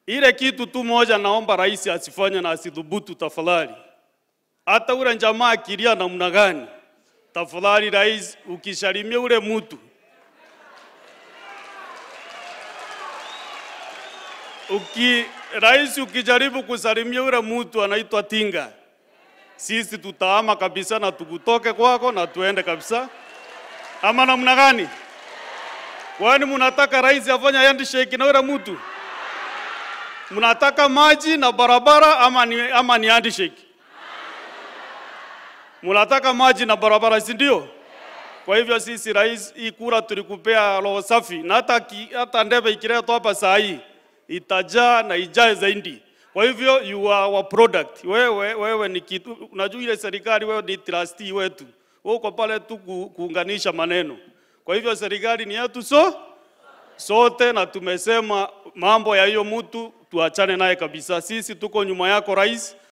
Ile kitu tu moja naomba rais asifanye na asidhubutu tafadhali. Hata ule jamaa akilia namna gani, tafadhali rais, ukishalimia ule mtu uki rais, ukijaribu kusalimia ule mtu anaitwa tinga, sisi tutaama kabisa na tukutoke kwako na tuende kabisa, ama namna gani? Kwani mnataka rais afanye handshake na ule mtu? Mnataka maji na barabara ama ni, ama ni handshake? Mnataka maji na barabara, si ndio? Kwa hivyo sisi rais, hii kura tulikupea roho safi, na hata ki- hata ndebe ikiletwa hapa saa hii itajaa na ijae zaidi. Kwa hivyo you are our product. Wewe wewe ni kitu, unajua ile serikali, wewe ni trustee wetu, wewe uko pale tu ku, kuunganisha maneno. Kwa hivyo serikali ni yetu so sote, na tumesema mambo ya hiyo mtu tuachane naye kabisa. Sisi tuko nyuma yako rais,